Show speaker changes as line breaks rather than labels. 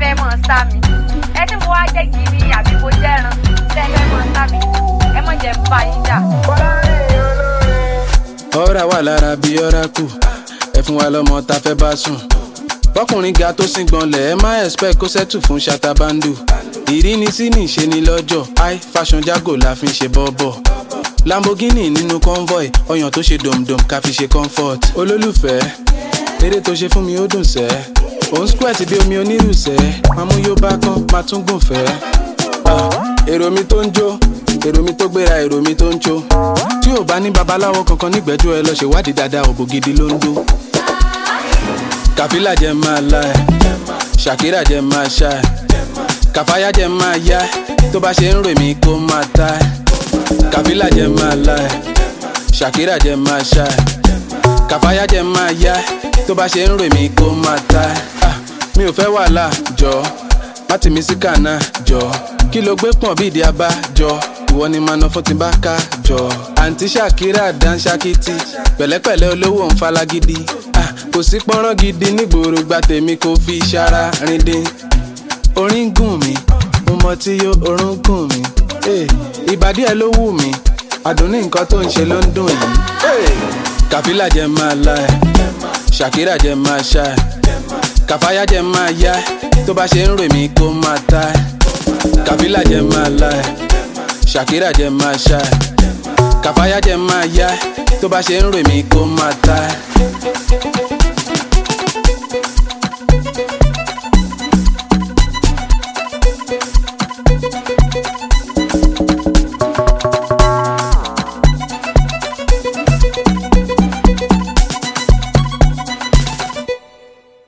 fẹ́ mọ̀ sá mi ẹ tí mo wá jẹ́ gidi àbí mo jẹ́ran tẹ́ ẹ fẹ́ mọ̀ sá mi ẹ mọ̀ jẹ́ bá yín jà.
ọ̀rá wà lára bí ọ̀rá kù ẹ fún wa lọ́mọ tá fẹ́ bá sùn bọ́kùnrin ga tó sì gbọ́nlẹ̀ ẹ má expect kó sẹ́tù fún ṣàtàbándù ìrínisí ní ìṣe ni lọ́jọ́ high fashion jago la fi ń ṣe bọ́bọ̀ lamborghini nínú convoy ọyàn tó ṣe dòmdòm ká fi ṣe comfort olólùfẹ́ eré tó ṣe fún mi ó dùn sẹ́ òun squirt bí omi onírùsẹ́ máa mú yóò bá kán máa tún gùn fẹ́ Ah, èrò mi tó ń jó èrò mi tó gbéra èrò mi tó ń jó tí ò bá ní babaláwo kankan nígbẹ́jọ́ ẹ lọ ṣèwádìí dáadáa òbò gidi ló ń dó kàfílà jẹ máa la ẹ ṣàkírà jẹ máa ṣá ẹ kàfáyà jẹ máa yá ẹ tó bá ṣe ń rè mí kó máa ta ẹ kàfílà jẹ máa la ẹ ṣàkírà jẹ máa ṣá ẹ kàfáyà jẹ máa yá ẹ tó bá ṣe ń rè mí kó máa ta ẹ Ah, mi ò fẹ́ wàhálà jọ má tì mí sí kànáà jọ kí ló gbé pọ̀n bí ìdí abá jọ ìwọ ni màá ná fún ti bá ká jọ àǹtí ṣàkírà dánṣákìtì pẹ̀lẹ́pẹ̀lẹ́ olówó ń falagidi Ah, kò sí pọ́nrán gidi nígboro gba tèmi kò fi ṣara rindin orin gùn mí mo mọ tí yó orun gùn mí Eh, ìbàdí ẹ ló wù mí àdùnní nǹkan tó ń ṣe ló ń dùn yìí Eh, kàfílà jẹ máa la ẹ ṣàkírà jẹ máa ṣá ẹ kàfáyà jẹ máa yá ẹ tó bá ṣe ń rè mí kó máa ta ẹ kàfílà jẹ máa la ẹ ṣàkírà jẹ máa ṣá ẹ kàfáyà jẹ máa yá ẹ tó bá ṣe ń rè mí kó máa ta ẹ.